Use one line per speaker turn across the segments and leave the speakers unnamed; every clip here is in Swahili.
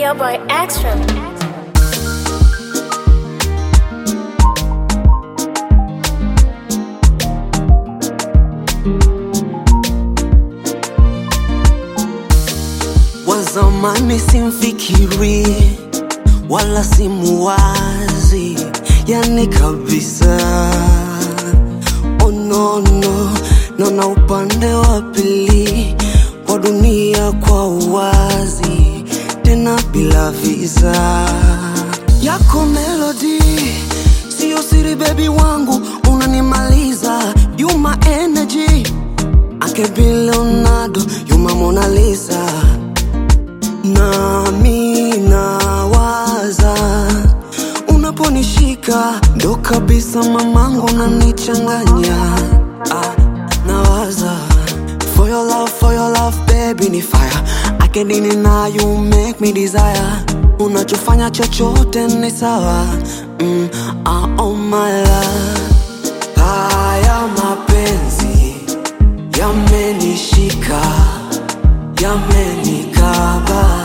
your boy Extra.
wa zamani simfikiri wala simuwazi, yani kabisa. Oh no, no, naona upande wa pili wa dunia kwa uwazi, tena bila visa yako melody siyo siri, bebi wangu unanimaliza, you my energy Ake be Leonardo, you my Mona Lisa nami nawaza unaponishika ndo kabisa mamangu nanichanganya ah, nawaza for your love, for your love baby ni fire akedini na you make me desire unachofanya chochote ni sawa mm, ah, oh my love haya mapenzi yamenishika yamenikaba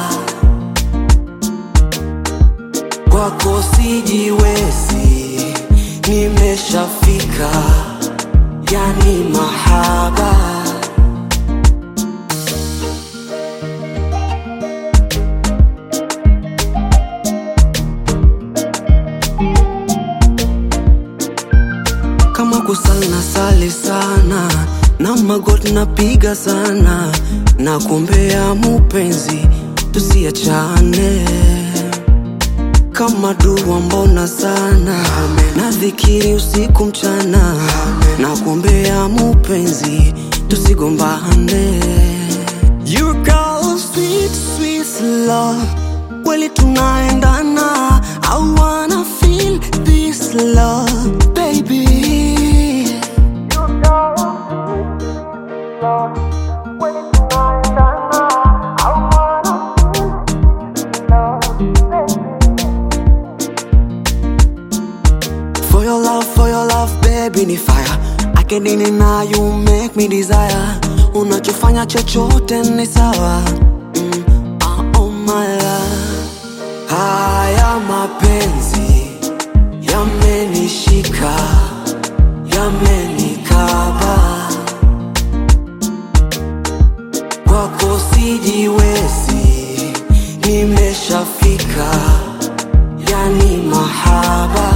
kwako sijiwezi nimeshafika yani mahaba kama kusali na sali sana na magoti napiga sana na kuombea mupenzi tusiachane kama dua mbona sana na dhikiri usiku mchana na kuombea mupenzi tusigombane You got sweet, sweet love kweli tunaendana I wanna feel this love baby For your love, for your love, baby ni fire. Akedini na you make me desire. Unachofanya chochote ni sawa. Mm, ah, oh my love. Haya mapenzi yamenishika, yamenikaba. Kwako sijiwezi, nimeshafika, yani mahaba.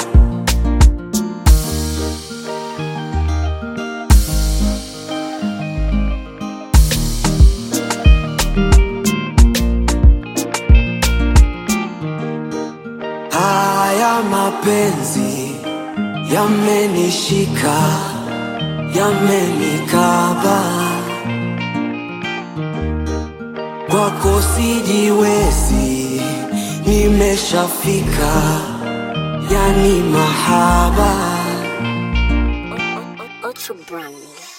Haya mapenzi yamenishika, yamenikaba. Kwako sijiwezi, nimeshafika, yani mahaba.
Ultra brand.